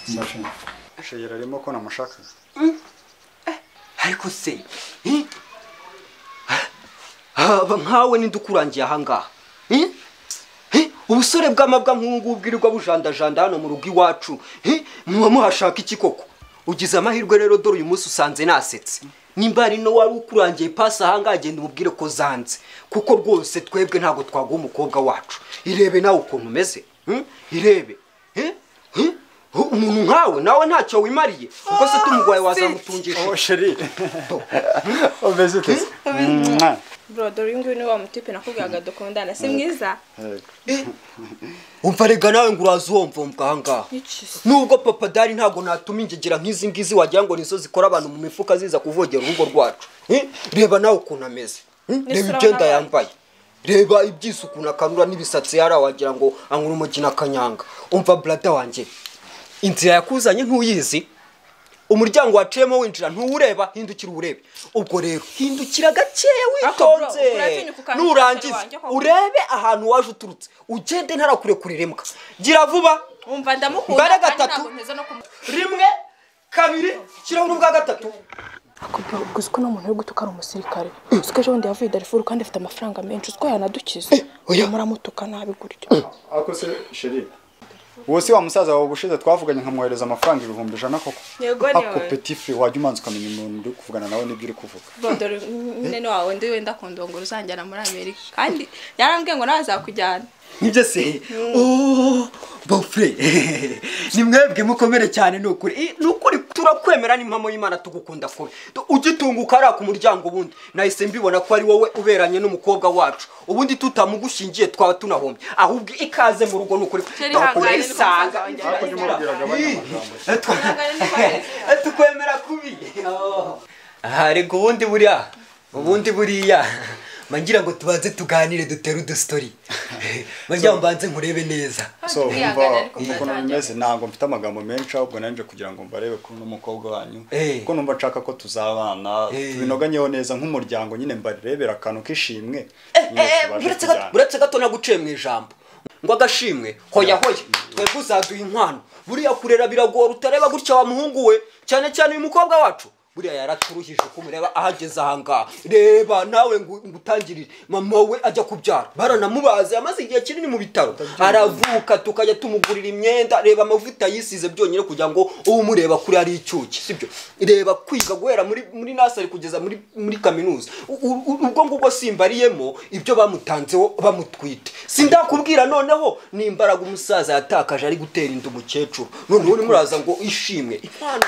mbashimye shegera arimo ko namushakaga ariko se eh? haba nkawe ninde ukurangiye ahangaha Eh? Eh? ubusore bw'amabwa nk'ubu bwirirwa bujandajanda hano mu rugo iwacu Eh? muba muhashaka iki koko ugize amahirwe rero dore uyu munsi usanze nasetse nimba hari no wari ukurangiye pasi ahangaha genda umubwire ko zanze kuko rwose twebwe ntabwo twaguha umukobwa wacu irebe nawe ukuntu umeze Hmm? irebe Eh? Eh? umuntu nkawe nawe ntacyo wimariye kuko se tumugwaye wazamutungisha oh sheri umeze ute Mwah. burodo uyu nguyu ni wa mutipe nakubwiraga dukundana si mwiza umva rega nawe ngo uraza uwomvomva ahangaha Iki se? nubwo papa dari ntabwo natuma ingegera nk'izi ngizi wagira ngo nizo zikora abantu mu mifuka ziza kuvogera urugo rwacu Eh, reba nawe ukuntu ameze Eh, reba N'isura ibyenda n'abandi. yambaye reba ibyisi ukuntu akarura n'ibisatsi yari wagira ngo anyura umugina akanyanga umva brada wanjye inzira yakuzanye ntuyizi umuryango waciyemo winjira ntuwureba hindukira uwurebe ubwo rero hindukira gakeya Ariko bro, witonze uratinyuka ukandika nurangiza wanjye koko? urebe ahantu waje uturutse ugende ntarakure irembwa gira vuba wumva Mbare ndamukunda kandi gatatu. ntabwo mpeza no kumukunda rimwe kabiri shyiraho ubwa gatatu akubwira ubwo uziko n'umuntu uri gutuka ari umusirikare uziko ejo bundi yavuye darifuru kandi afite amafaranga menshi uziko yanadukiza oya. muramutuka nabi gutyo ariko se sheri uwo si wa musaza wawe ubushize twavuganye nkamwohereza amafaranga ibihumbi ijana koko Yego, niwe. ako petifure wajya umanza ukamenya umuntu uri kuvugana nawe n'ibyo uri kuvuga burodo uyu nyine wawe ndi wenda akunda ngo uzanjyana muri amerika kandi yarambwiye ngo nawe azakujyana nibyo se Oh, bofure ni mwebwe mukomere cyane ni ukuri Eh, ni ukuri turakwemera n'impamo y'imana tugukunda kubi ugitunguka ari ku muryango ubundi nahise mbibona ko ari wowe uberanye n'umukobwa wacu ubundi tutamugushingiye twaba tunahombye ahubwo ikaze mu rugo ni ukuri Sheri, ihangane, Twakurisanga. ni ko musaza wanjye yabimubwiraga abandi magambo. Eh, twa- Ihangane, ni ko yari- Eh, tukwemera kubi harega ubundi buriya ubundi buriya mangira ngo tubanze tuganire dutere udustori mangira ngo mbanze nkurebe neza so Kwihangana, wumva ariko wumva ukuntu mwatangira. bimeze ntabwo mfite amagambo menshi ahubwo nanjye kugira ngo mbarebe kuri uno mukobwa wanyu Eh. kuko numva nshaka ko tuzabana Eh. tubinoganyeho neza nk'umuryango nyine mbarebera akantu k'ishimwe Eh, nyine eh, tubashe buretse kujyana. gato- buretse gato naguciye mu ijambo ngo agashimwe hoya hoya twebwe uzaduha inkwano buriya kurera biragora utareba gutya wa muhungu we cyane cyane uyu mukobwa wacu buriya yaraturuhije uko umureba ahageze ahangaha reba nawe ngo ngo utangirire mama we ajya kubyara baranamubaze yamaze igihe kinini mu bitaro aravuka tukajya tumugurira imyenda reba amavuta yisize byonyine kugira ngo uwo umureba kuri ari icyuki sibyo reba kwiga guhera muri muri nasari kugeza muri muri kaminuza U- u- u- ubwo ngubwo simbariyemo ibyo bamutanzeho bamutwite sindakubwira noneho n'imbaraga umusaza yatakaje ari gutera inda umukecuru noneho urimo uraza ngo ishimwe impano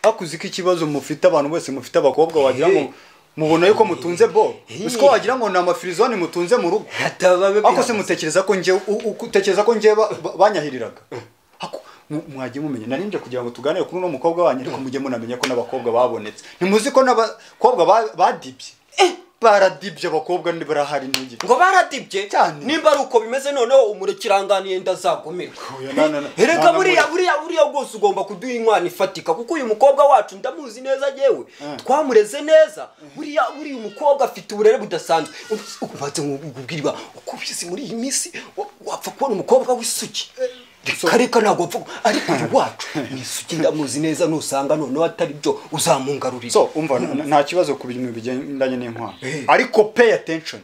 hakuze ko ikibazo mufite abantu bose mufite abakobwa wagira ngo mubona yuko mutunze bo uziko wagira ngo ni amafirizone mutunze mu rugo Hatababe ako se bihamutse. mutekereza ko njye u- u- utekereza ko njye ba- ba- banyahiriraga Ako, mu- mwagiye mumenya narinje kugira ngo tuganire kuri uno mukobwa wanyu ariko mujye munamenya ko n'abakobwa babonetse ntimuzi ko n'abakobwa ba- badibye baradibye abakobwa ntibarahari ntugire ngo baradibye Cyane. nimba ari uko bimeze noneho umurekiranganiye ndazagumirwa Oya, na- na- na- reka na- na- buriya muri- buriya buriya bwose ugomba kuduha inkwano ifatika kuko uyu mukobwa wacu ndamuzi neza yewe twamureze neza buriya buriya umukobwa afite uburere budasanzwe ubanze nkubwirwa uko ubizi muri iyi minsi wa- wapfa kubona umukobwa w'isugi reka reka ntabwo wapfa ku- ariko uyu wacu ni isugi ndamuzi neza nusanga noneho atari byo uzamungarurira so umva na- nta kibazo ku bintu bigendanye n'inkwano Eh. ariko pay attention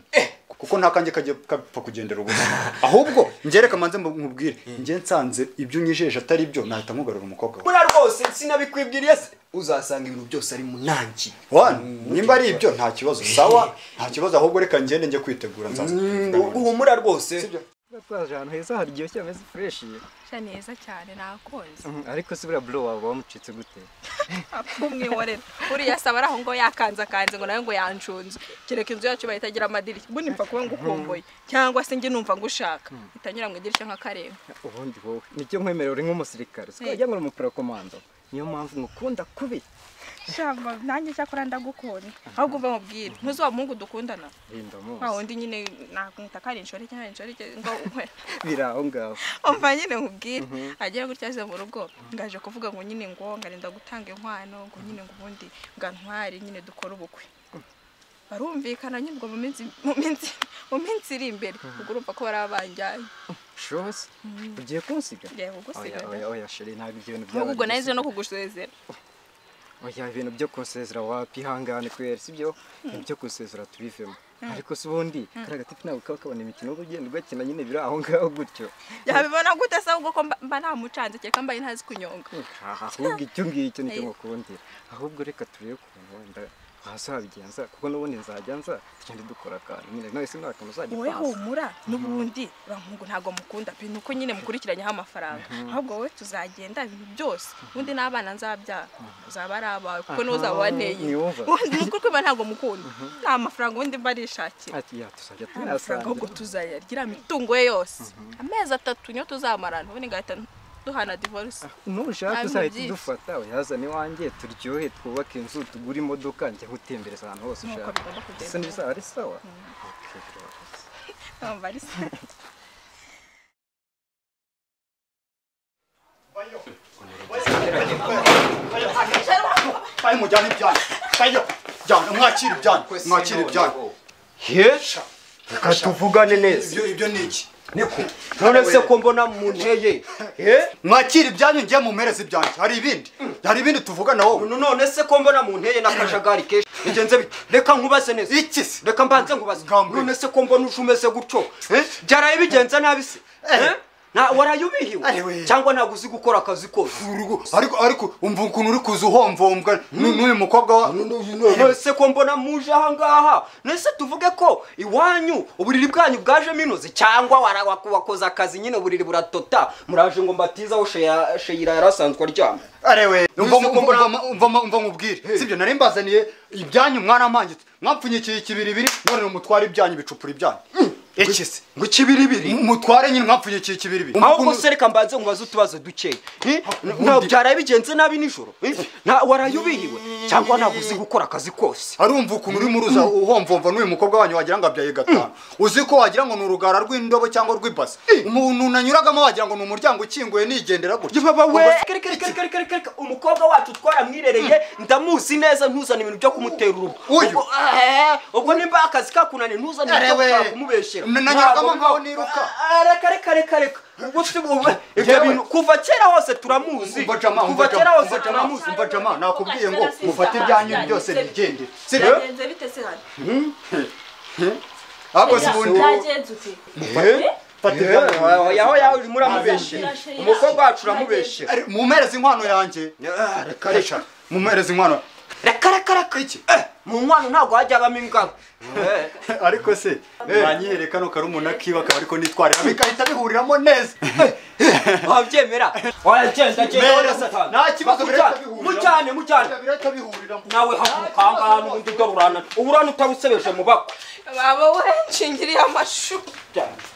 kuko nta kanjye kajya kapfa kugendera ubusa ahubwo ngereka manze mbu- nkubwire njye nsanze ibyo unyijeje atari byo nahita nkugarura umukobwa wawe buriya rwose sinabikwibwiriye se uzasanga ibintu byose ari mu nangi Wana, nimba ari ibyo nta kibazo sawa nta kibazo ahubwo reka ngende njye kwitegura nsanze uhumura rwose Tuba twaje ahantu heza haryoshye hameze fureshi sha neza cyane nakunze ariko se buriya buro wawe wamucitse gute kumwihorera uriya saba ari aho ngo yakanze akanze ngo nawe ngo yancunze kereka inzu yacu bayitagira amadirishya ubundi mpfa kuba ngukumbuye cyangwa se njye numva ngushaka itanyura mu idirishya nk'akareba ubundi wowe nicyo nkwemerera uri nk'umusirikare siko Eh. wajya ngo uri umuprokomando niyo mpamvu ngukunda kubi shamba nanjye cyakora ndagukunda ahubwo uva mubwire ntuzi wa muhungu dukundana rinda wa muzi wundi nyine nakwita ko ari inshoreke cyangwa inshoreke ngo unkwe biri aho ngaho umva nyine nkubwire agera gutya aze mu rugo ngaje kuvuga ngo nyine ngo ngarinda gutanga inkwano ngo nyine ngo ubundi ngo ntwari nyine dukore ubukwe barumvikana nyine ubwo mu minsi mu minsi mu minsi iri imbere ubwo urumva ko bari abanjyanye shosi ugiye kunsiga Ngiye kugusiga, Oya, oya oya sheri ntabwo ibyo bintu nk'ubwo ubwo nahise byabaye no kugusezera oya ibintu byo kunsezera wakwihangane kwera sibyo ibintu byo kunsezera tubivemo ariko se ubundi kariya gatipi ntabwo kaba kabona imikino ubwo ugenda ugakina nyine biri aho ngaho gutyo yabibona gute se ahubwo ko mba- mba ntamucanze cyangwa mba ntazi kunyonga ahubwo icyo ngicyo nicyo ngukundira ahubwo reka turebe ukuntu wenda wazabigenza kuko n'ubundi nzajya nza tugende dukora akantu nyine nawe se nta kantu uzajya wowe upanza humura n'ubundi uramuhungu ntabwo mukunda pe ni uko nyine mukurikiranyeho amafaranga ahubwo wowe tuzagenda ibintu byose ubundi n'abana nzabyara uzaba ari abawe kuko niwe uzaba waneye niyumva. ubundi ni ukuri ko mba ntabwo mukunda nta mafaranga ubundi mba arishakira ati ya tuzajya nta mafaranga ahubwo tunasangira tuzayagira imitungo ye yose amezi atatu niyo tuzamarana ubundi ngahita duhana divorce nushaka Nta uzahita bintu byinshi. udufata yazane iwanjye turyohe twubake inzu tugure imodoka njya gutembereza ahantu hose Nuko ushaka bigomba kugenda. ese ntibizaba ari sawa Ntabwo ari se. Bayi mujyane ibyanyu. Bayo. Jyana mwakire ibyanyu. Mwakire ibyanyu. hesha reka tuvugane neza Ibyo ibyo ni iki? niko none se ko mbona mu nteye eh? Mwakire ibyanyu njye mumereze ibyanyu. Hari ibindi. Hari ibindi tuvugana wowe. No- none se ko mbona mu nteye n'akajagari kenshi bigenze bite reka nkubaze neza Iki se? reka mbanze nkubaze Ngambwe. none se ko mbona uje umeze gutyo eh? byaraye bigenze nabi se eh? Na- waraye ubihiwe Ariwe. cyangwa ntabwo uzi gukora akazi kose Urugo- Ariko ariko umva ukuntu uri kuza uhomvomvwa n'u- n'uyu mukobwa wa none se ko mbona muje ahangaha nese tuvuge ko iwanyu uburiri bwanyu bwajemo inoze cyangwa wara- waku- wakoze akazi nyine uburiri buratota muraje ngo mbatizaho Sheya- sheyira yari asanzwe aryama arewe umva Uzi ko mbona- umva- umva umva nkubwire sibyo nari mbazaniye ibyanyu mwaramangitse mwampfunyikiye ikibiribiri none mutware ibyanyu bicupura ibyanyu iki se ngo ikibiribiri mutware nyine mwampfunyikiye ikibiribiri ahubwo se reka mbanze nkubaze utubazo dukeya Eh? Na- byaraye bigenze nabi nijoro Eh? Na- waraye ubihiwe cyangwa ntabwo uzi gukora akazi kose arumva ukuntu urimo uruza uhomvomva n'uyu mukobwa wanyu wagira ngo abyaye gatanu uzi ko wagira ngo ni urugara rw'indobo cyangwa rw'ibase umuntu nanyuragamo wagira ngo ni umuryango ukinguye nigendera gutya we Reka, reka, reka, reka, reka, reka. umukobwa wacu twaramwirereye ndamuzi neza ntuzane ibintu byo kumutera urugo Uyu. Ubwo- eh, ubwo nimba akazi kakunaniye ntuzane ibintu byo Arewe. gushaka kumubeshyera Na- nanyuragamo Ntabwo nkaho bibaho. niruka. Ah, reka reka reka reka ubwo si bube ibyo Yewe. bintu kuva kera hose turamuzi umva jama kuva umva kera jama hose umva jama turamuzi umva jama nakubwiye ngo mufate ibyanyu byose bigendere sibyo byagenze bite se hano ahubwo si ubundi byagenze ute fata ibyanyu yaho yaho yaho urimo uramubeshyera Ashira. umukobwa wacu uramubeshyera Ari- mumpereze inkwano yanjye reka mumpereze inkwano reka reka reka iki Eh, mu nkwano ntabwo hajya habamo ingabo Eh. ariko se banyihere kano karumuna kiba kaba ariko nitwarira bigahita bihuriramo neza wabyemera wagenda genda Mbere wowe se, satani nta kibazo birahita bihurira. mucyane mucyane birahita bihurira nawe haguruka ahangaha n'ubundi ugarurana uburana utarusebeshe mu bakwe baba we nshingiriye amashuri cyane